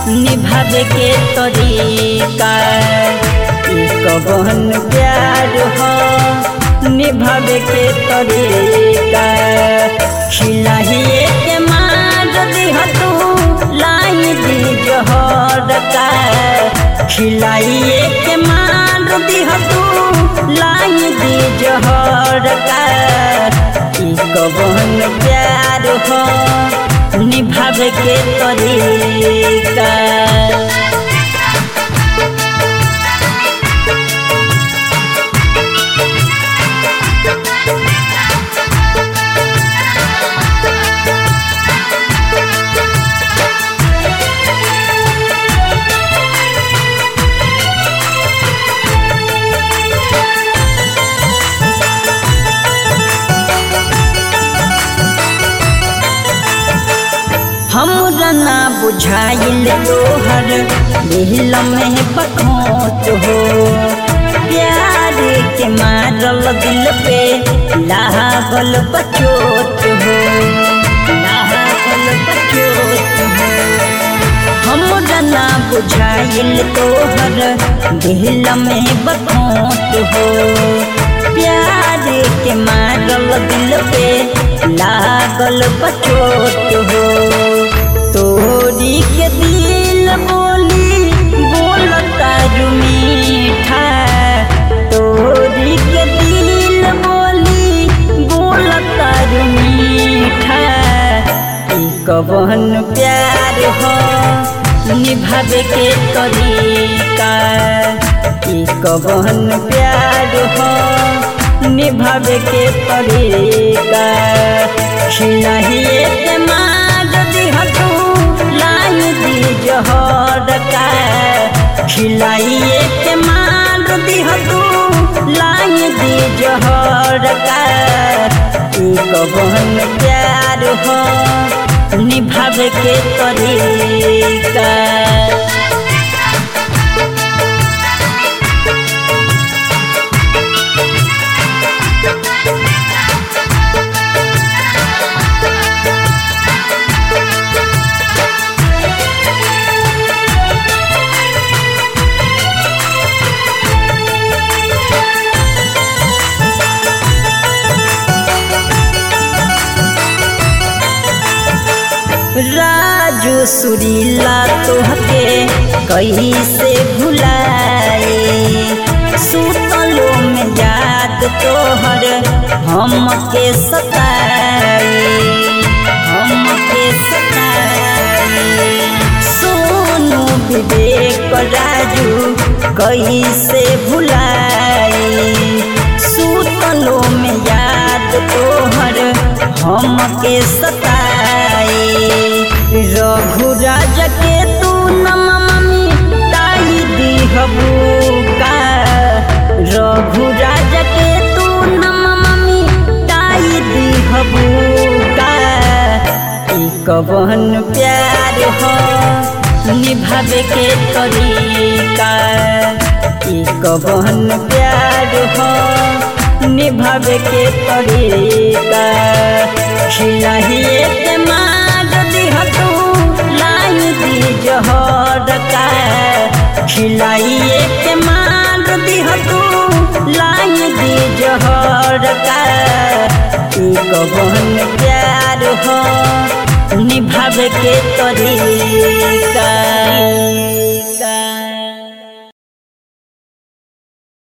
निभावे के तरीका ई कवन प्यार हो निभावे के तरीका खिलाहिए के मार दिह तू लाई दी जहर का खिलाइए के मार दिह तू लाई दी जहर का ई कवन प्यार हो निभावे के तरीका हमरा ना बुझाइल तोहर दिल में बखोत हो प्यार के मारल दिल पे लागल बचोत हो लागल बचोत हो हमरा ना बुझाइल तोहर दिल में बखोत हो प्यार के मारल दिल पे लागल बचोत हो तोरी के दिल बोली बोलता जो मीठा तोरी के दिल बोली बोलता जो मीठा ई कवन प्यार हो निभावे के तरीका ई कवन प्यार हो निभावे के तरीका खिलाहिए के मार दिह तू लाई दी जहर का खिलाइए के मार दिह तू लाई दी जहर का ई कवन प्यार हो निभावे के तरीका राजू सुरीला तोहके कैसे भुलाए सुतलो में याद तोहर हमके सताए हमके सताए सोनू विवेक राजू कैसे भुलाए सुतलो में याद तोहर हमके सताए रघु राजा के तू नमी ताई दिहबू का रघु राजा के तू नमी ताई दिहबू का ई कवन प्यार हो निभावे के तरीका ई कवन प्यार हो निभावे के तरीका खिलाहिए के मार दिह तू लाई दी जहर का खिलाइए के मार दिह तू लाई दी जहर का ई कवन प्यार हो निभावे के तरीका